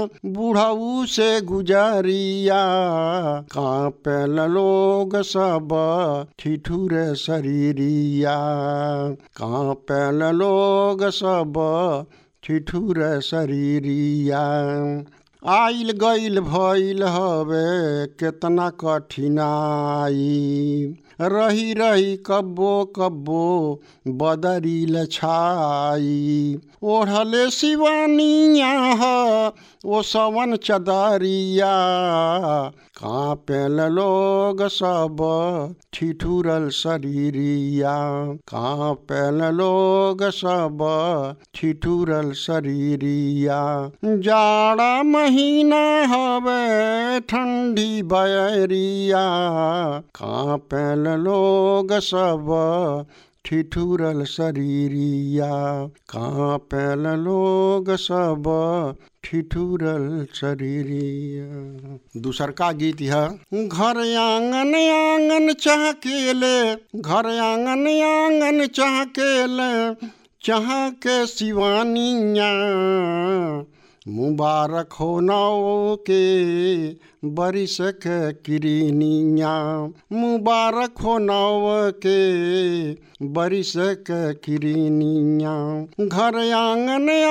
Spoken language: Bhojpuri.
बुढ़ऊ से गुजरिया कांपल लोग सब ठिठुर शरीरिया कांपल लोग सब ठिठुर शरीरिया आइल गइल भइल हवे केतना कठिनाई रही रही कब्बो कब्बो बदरिल छाई ओढ़ले शिवानिया ह ओ सवन चदरिया कांपेल लोग सब ठिठुरल शरीरिया कांपेल लोग सब ठिठुरल शरीरिया जाड़ा महीना हवे ठंडी बयरिया कांपेल लोग सब ठिठुरल शरीरिया कांपेल लोग सब ठिठुरल शरीरिया दूसर का गीत है घर आंगन आंगन चहकेले घर आंगन आंगन चहकेले चह के शिवानिया मुबारक हो नौ के बरिस के किरनिया मुबारक हो नौ के बरिस के किरनिया घर आंगन